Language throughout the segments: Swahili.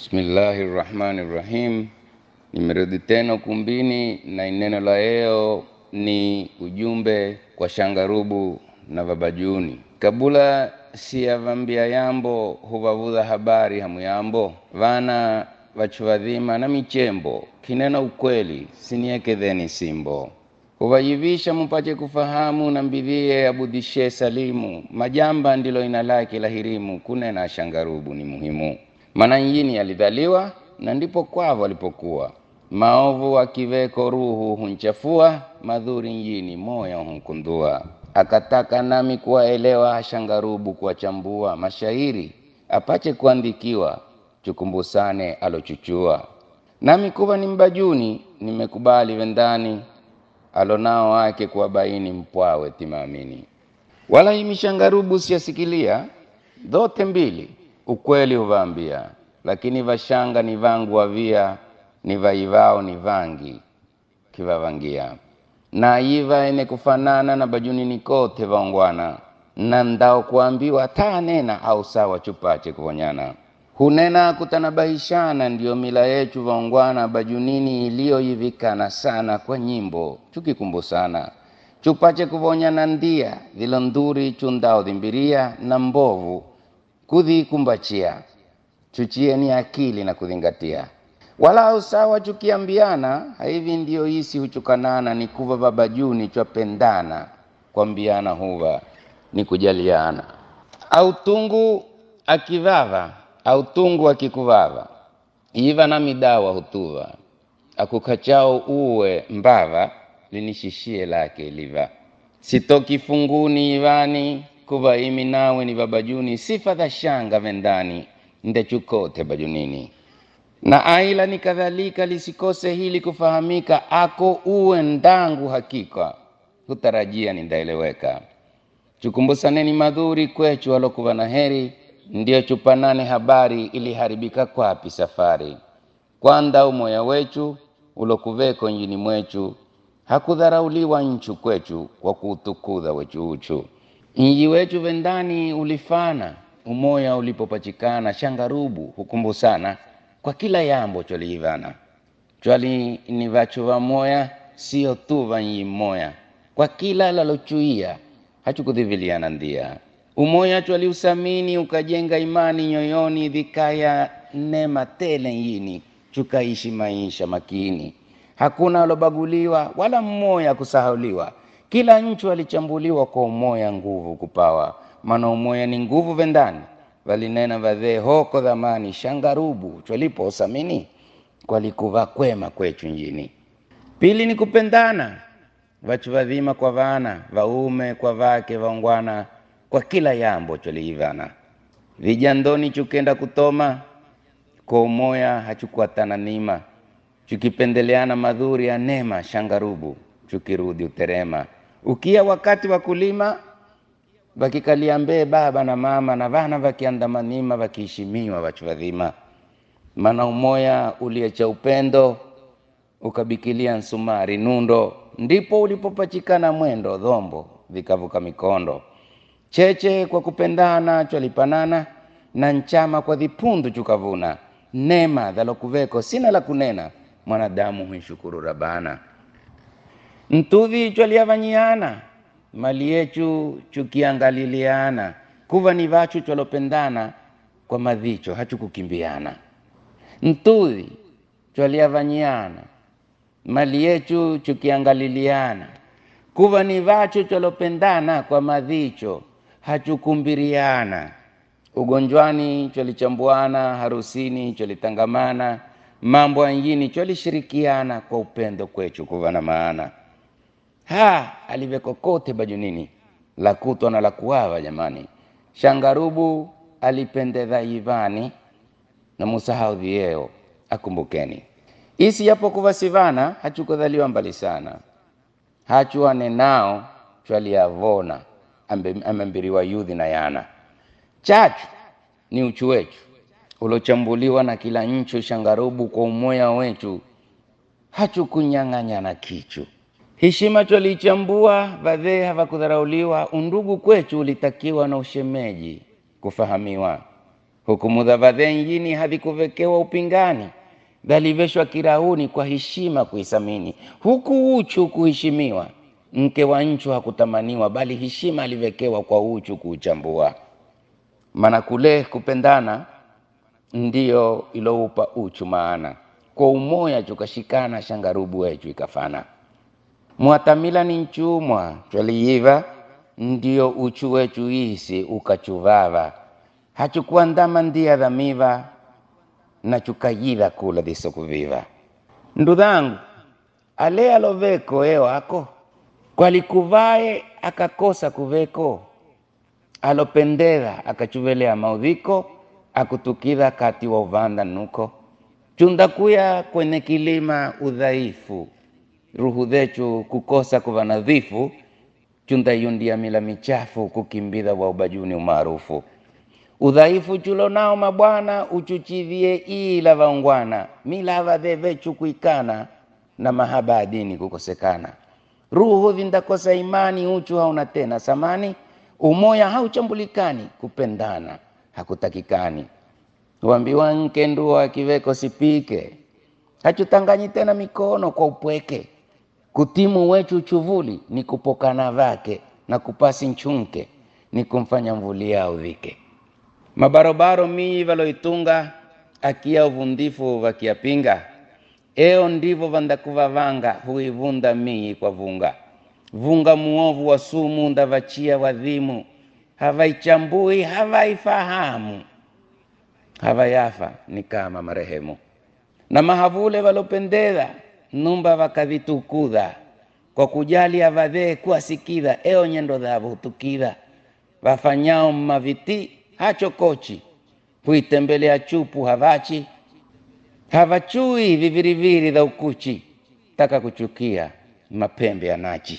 Bismillahi rahmani rahim. Nimerudi tena ukumbini na neno la leo ni ujumbe kwa Shangarubu na Babajuni. Kabula siyavambia yambo huvavudha habari hamuyambo vana vachuvadhima na michembo kinena ukweli siniekedheni simbo huvayivisha mupache kufahamu na mbidhie abudhishe salimu majamba ndilo ina lake la hirimu kunena Shangarubu ni muhimu maana nyini alidhaliwa na ndipo kwavo alipokuwa maovu akiveko ruhu hunchafua madhuri njini moyo hunkundua akataka nami kuwaelewa Shangarubu kuwachambua mashairi apache kuandikiwa chukumbusane alochuchua nami kuwa ni mbajuni nimekubali vendani alonao wake kuwabaini mpwawe timaamini wala himi Shangarubu siyasikilia dhote mbili ukweli huvaambia lakini vashanga ni vangu wavia ni vaivao ni vangi kivavangia na iva ene kufanana na bajunini kote vaongwana na ndao kuambiwa taa nena au sawa chupache kuvonyana hunena kutanabahishana ndiyo mila yetu vaongwana bajunini iliyoivikana sana kwa nyimbo chukikumbusana chupache kuvonyana ndia vilo nduri chundao dhimbiria na mbovu kudhikumbachia chuchieni akili na kudhingatia wala usawa chukiambiana hivi ndiyo isi huchukanana ni kuva babajuni chwapendana kwambiana huva ni kujaliana au tungu akivava au tungu akikuvava iva na midawa hutuva akukachao uwe mbava linishishie lake liva sitoki funguni ivani kuva imi nawe ni babajuni sifa dha shanga vendani ndechukote bajunini na aila ni kadhalika lisikose hili kufahamika ako uwe ndangu hakika hutarajia nindaeleweka chukumbusaneni madhuri kwechu walokuwa na heri ndiyo chupanane habari iliharibika kwapi safari kwanda umoya wechu ulokuveko njini mwechu hakudharauliwa nchu kwechu kwa kuutukudha wechu uchu nji wechu vendani ulifana umoya ulipopachikana shangarubu hukumbusana kwa kila yambo chwaliivana chwali ni vachu va moya sio tu vanyi mmoya kwa kila lalochuia hachukudhiviliana ndia umoya chwaliusamini ukajenga imani nyoyoni dhikaya nema tele yini chukaishi maisha makini hakuna alobaguliwa wala mmoya kusahauliwa kila nchu alichambuliwa kwa umoya nguvu kupawa maana umoya ni nguvu vendani valinena vadhee hoko dhamani shangarubu chwalipo usamini kwalikuva kwema kwechu njini pili ni kupendana vachu vadhima kwa vana vaume kwa vake vaongwana kwa kila yambo chwaliivana vijandoni chukenda kutoma kwa umoya hachukuatana nima chukipendeleana madhuri ya nema shangarubu chukirudi uterema ukia wakati wa kulima vakikalia mbee baba na mama na vana vakiandamanima vakiheshimiwa vachu vadhima mana umoya uliecha upendo ukabikilia nsumari nundo ndipo ulipopachikana mwendo dhombo vikavuka mikondo cheche kwa kupendana chwalipanana na nchama kwa dhipundu chukavuna nema dhalokuveko sina la kunena mwanadamu huishukuru rabana ntuvi chwaliavanyiana mali yechu chukiangaliliana kuva ni vachu chwalopendana kwa madhicho hachukukimbiana ntuvi chwaliavanyiana mali yechu chukiangaliliana kuva ni vachu chwalopendana kwa madhicho hachukumbiriana ugonjwani chwalichambuana harusini chwalitangamana mambo anjini chwalishirikiana kwa upendo kwechu kuva na maana ha alivekokote bajunini la kutwa na la kuava jamani shangarubu alipendeza ivani na musahau dhieo akumbukeni isi yapo kuva sivana hachukudhaliwa mbali sana hachuane nao chwaliavona amembiriwa yudhi na yana chachu ni uchu wechu ulochambuliwa na kila nchu shangarubu kwa umoya wechu hachukunyang'anyana kichu heshima chwaliichambua vadhee havakudharauliwa undugu kwechu ulitakiwa na ushemeji kufahamiwa hukumu za vadhenjini havikuvekewa upingani dhaliveshwa kirauni kwa heshima kuisamini huku uchu kuheshimiwa mke wa nchu hakutamaniwa bali heshima alivekewa kwa uchu kuuchambua maana kule kupendana ndiyo iloupa uchu maana kwa umoya chukashikana shangarubu wechu ikafana mwatamila ni nchumwa chwaliiva ndiyo uchu wechu isi ukachuvava hachukuandama ndia dhamiva na chukayila kula dhisokuviva ndudhangu ale aloveko eo ako kwalikuvae akakosa kuveko alopendeza akachuvelea maudhiko akutukidha kati wa uvanda nuko chundakuya kwenye kilima udhaifu ruhu dhechu kukosa kuva nadhifu chundayundia mila michafu kukimbidha wa ubajuni umaarufu udhaifu chulo nao mabwana uchuchivie ila vaungwana mila vadhevechu kuikana na mahaba ya dini kukosekana ruhu vindakosa imani uchu hauna tena samani umoya hauchambulikani kupendana hakutakikani wambiwa nke ndua kiveko sipike hachutanganyi tena mikono kwa upweke kutimu wechu chuvuli ni kupokana vake na kupasi nchunke ni kumfanya mvulia uvike mabarobaro mii valoitunga akia uvundifu vakiapinga eo ndivo vandakuvavanga huivunda mii kwa vunga vunga muovu wa sumu ndavachia wadhimu havaichambui havaifahamu havayafa ni kama marehemu na mahavule valopendeza numba vakavitukudha kwa kujali avadhee kuwasikidha eo nyendo dhavo hutukidha vafanyao maviti hachokochi huitembelea chupu havachi havachui viviriviri dha ukuchi taka kuchukia mapembe ya nachi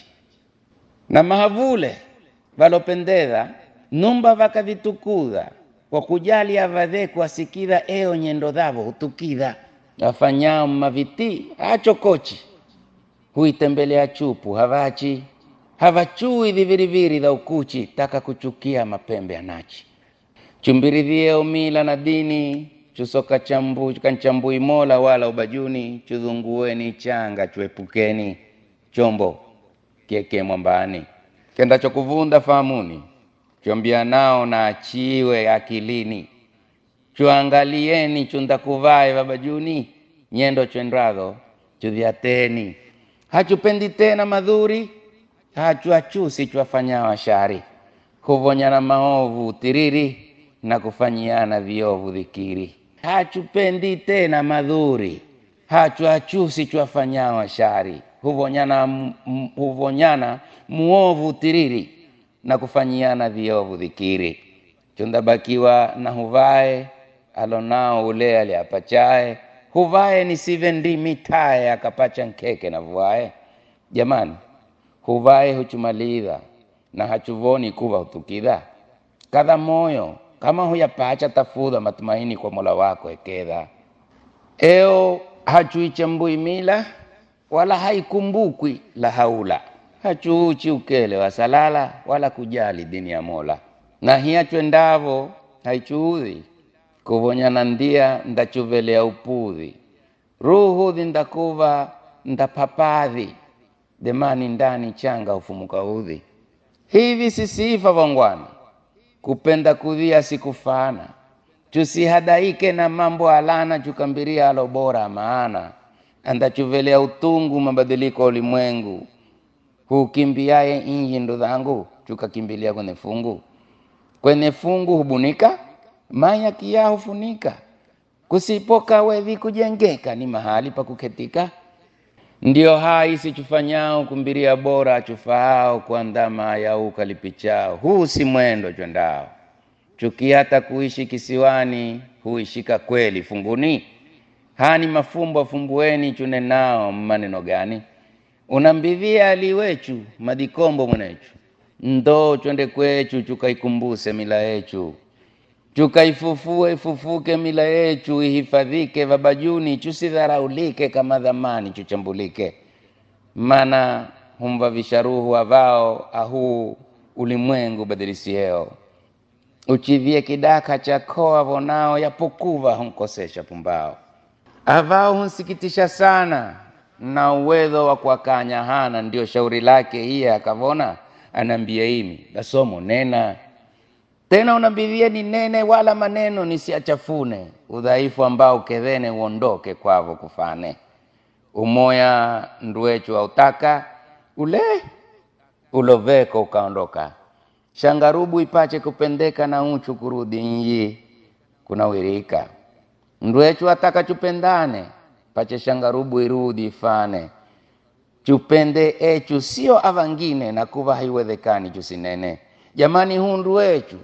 na mahavule valopendeza numba vakavitukudha kwa kujali avadhe kuwasikidha eo nyendo dhavo hutukidha afanyao maviti hachokochi huitembelea chupu havachi havachui viviriviri dha ukuchi taka kuchukia mapembe ya nachi chumbiridhieo mila na dini chusoka chambu kanchambui mola wala ubajuni chudhungueni changa chuepukeni chombo kieke mwambani kendacho kuvunda fahamuni chombia nao na achiwe akilini chuangalieni chundakuvae babajuni nyendo chwendradho chudhiateni hachupendi tena madhuri hachuachusi chwafanyao shari huvonyana maovu tiriri na kufanyiana viovu dhikiri hachupendi tena madhuri hachuachusi chwafanyao shari huvonyana, m- huvonyana muovu tiriri na kufanyiana viovu dhikiri chundabakiwa na huvae alonao ule aliapachae huvae nisive ndimi tae akapacha nkeke na vuae jamani huvae huchumaliza na hachuvoni kuva hutukidha kadha moyo kama huyapacha tafudha matumaini kwa mola wako ekedha eo hachuichambui mila wala haikumbukwi la haula hachuuchi ukele wa salala wala kujali dini ya mola na hiyachwendavo haichuudhi kuvonyana ndia ndachuvelea upudhi ruhudhi ndakuva ndapapadhi demani ndani changa hufumuka udhi hivi sisifa vangwana kupenda kudhia sikufana tusihadaike na mambo alana chukambiria alo bora maana andachuvelea utungu mabadiliko ya ulimwengu hukimbiaye inji ndo dhangu chukakimbilia kwenye fungu kwenye fungu hubunika maya kia hufunika kusipoka wedhi kujengeka ni mahali pa kuketika ndio hai sichufanyao kumbiria bora chufaao kuandama yau kalipichao huu si mwendo chwendao chuki hata kuishi kisiwani huishika kweli funguni hani mafumbo afumbueni chunenao maneno gani unambidhia aliwechu madikombo mwenechu ndoo chwende kwechu chukaikumbuse mila yechu chukaifufue ifufuke mila yechu ihifadhike vabajuni chusidharaulike kama dhamani chuchambulike mana humvavisha ruhu avao ahuu ulimwengu badilisieo uchivie kidaka cha koa vonao yapokuva hunkosesha pumbao avao hunsikitisha sana na uwezo wa kuwakanya hana ndio shauri lake hiye akavona anaambia imi basomo nena tena unambidhie ni nene wala maneno nisiachafune udhaifu ambao kedhene uondoke kwavo kufane umoya ndwechu autaka ule uloveko ukaondoka shangarubu ipache kupendeka na uchu kurudi nyi kunawirika ndwechu ataka chupendane pache shangarubu irudi ifane chupende echu sio avangine na kuva haiwezekani chusinene jamani huu ndwechu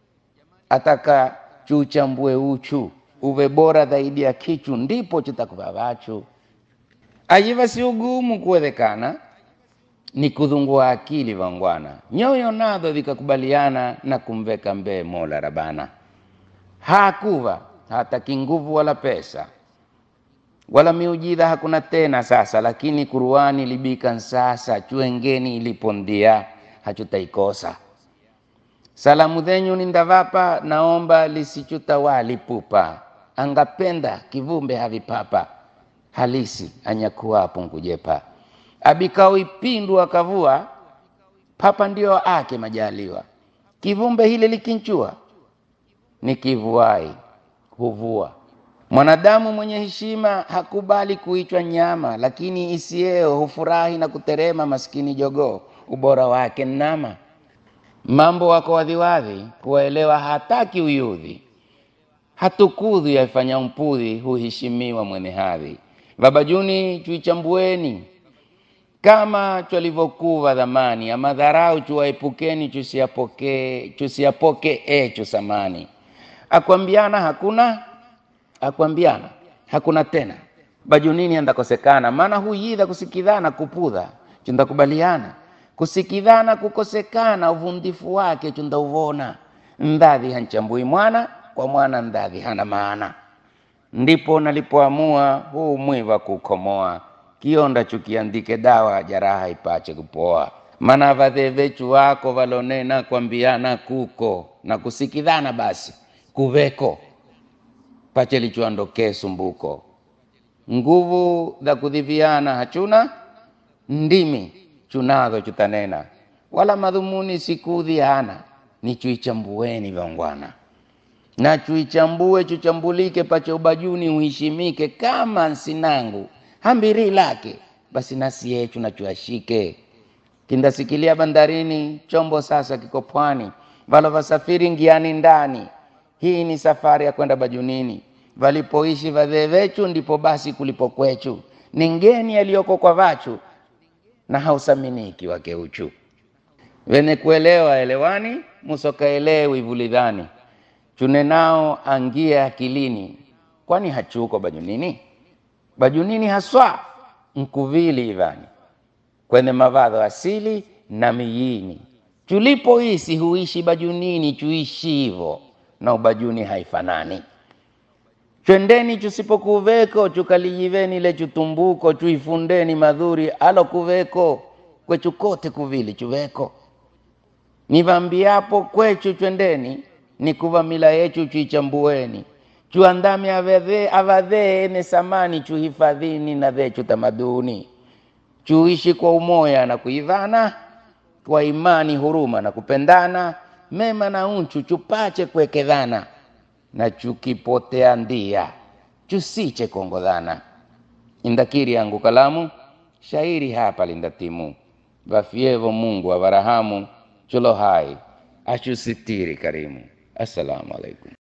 ataka chuchambue uchu uve bora zaidi ya kichu ndipo chitakuva vachu ajiva si ugumu kuwezekana ni kudhungua akili vangwana nyoyo nadho vikakubaliana na kumveka mbee mola rabana hakuva hataki nguvu wala pesa wala miujidha hakuna tena sasa lakini kuruani libika sasa chuengeni ilipondia hachutaikosa salamu dhenyu nindavapa naomba lisichutawali pupa angapenda kivumbe havipapa halisi anyakuwapo nkujepa abikao ipindu akavua papa ndio ake majaliwa kivumbe hili likinchua ni kivuai huvua mwanadamu mwenye heshima hakubali kuitwa nyama lakini isieo hufurahi na kuterema maskini jogoo ubora wake nama mambo wako wadhiwadhi kuwaelewa hataki uyudhi hatukudhi yaifanya mpudhi huheshimiwa mwene hadhi babajuni chuichambueni kama chwalivyokuva dhamani ama dharau chuwaepukeni chusiapoke chusiapoke echu samani akwambiana hakuna akwambiana hakuna tena bajunini andakosekana maana huyidha kusikidhana kupudha chundakubaliana kusikidhana kukosekana uvundifu wake chundauvona ndadhi hanchambui mwana kwa mwana ndadhi hana maana ndipo nalipoamua huu mwiva kukomoa kionda chukiandike dawa jaraha ipache kupoa mana vadhevechu wako valonena kwambiana kuko na kusikidhana basi kuveko pache lichuandokee sumbuko nguvu za kudhiviana hachuna ndimi chunazo chutanena wala madhumuni sikudhi hana ni chuichambueni vyongwana na chuichambue chuchambulike pache ubajuni uhishimike kama nsinangu hambiri lake basi nasi yechu na chuashike kindasikilia bandarini chombo sasa kiko pwani valo vasafiri ngiani ndani hii ni safari ya kwenda bajunini valipoishi vadhee vechu ndipo basi kulipo kwechu ni ngeni aliyoko kwa vachu na hausaminiki wake uchu wene kuelewa elewani musokaelewi vulidhani chunenao angie akilini kwani hachuko bajunini bajunini haswa nkuvili ivani kwenye mavadho asili na miyini chulipoisi huishi bajunini chuishi hivo na ubajuni haifanani chwendeni chusipokuveko chukalijiveni le chutumbuko chuifundeni madhuri alo kuveko kwechu kote kuvili chuveko nivambiapo kwechu chwendeni ni kuva mila yechu chuichambueni chuandame avadhee avadhee ene samani chuhifadhini na dhechu tamaduni chuishi kwa umoya na kuidhana kwa imani huruma na kupendana mema na unchu chupache kuekedhana na chukipotea ndia chusiche kuongodhana indakiri yangu kalamu shairi hapa lindatimu vafyevo mungu avarahamu chulo hai achusitiri karimu assalamu alaikum